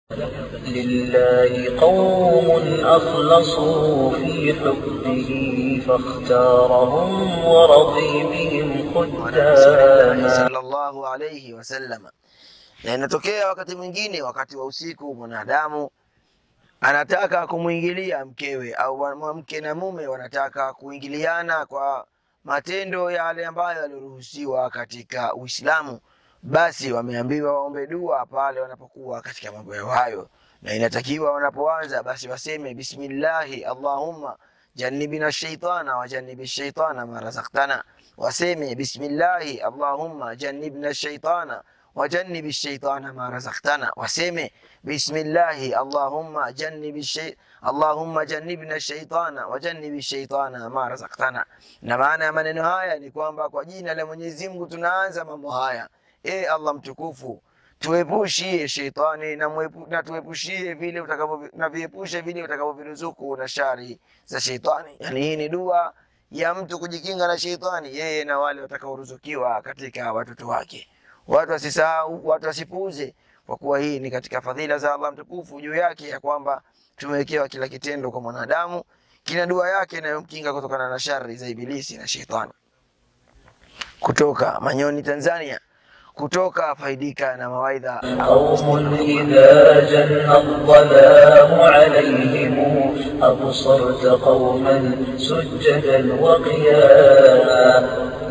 لله قوم أخلصوا في حبه فاختارهم ورضي بهم خداما sallallahu alayhi wasallam. Na inatokea wakati mwingine, wakati wa usiku, mwanadamu anataka kumwingilia mkewe au wa- mke na mume wanataka kuingiliana kwa matendo yale ambayo yaliruhusiwa katika Uislamu, basi wameambiwa waombe dua pale wanapokuwa katika mambo yao hayo, na inatakiwa wanapoanza basi waseme bismillahi allahumma jannibna shaitana wa jannibi shaitana ma razaktana, waseme bismillahi allahumma jannibna shaitana wajannibi shaitana ma razaktana, waseme bismillahi allahumma jannibi shay allahumma jannibna shaitana wajannibi shaitana ma razaktana. Na maana ya maneno haya ni kwamba kwa jina la Mwenyezi Mungu tunaanza mambo haya. E Allah mtukufu, tuepushie sheitani na, mwepu, na tuepushie vile utakavyo na viepushe vile utakavyoviruzuku na shari za sheitani. Yani hii ni dua ya mtu kujikinga na sheitani, yeye na wale watakaoruzukiwa katika watoto wake. Watu wasisahau, watu wasipuuze, kwa kuwa hii ni katika fadhila za Allah mtukufu juu yake, ya kwamba tumewekewa kila kitendo kwa mwanadamu kina dua yake inayomkinga kutokana na shari za ibilisi na sheitani. Kutoka Manyoni, Tanzania, kutoka faidika na mawaidha قوم إذا جن الظلام عليهم أبصرت قوما سجدا وقياما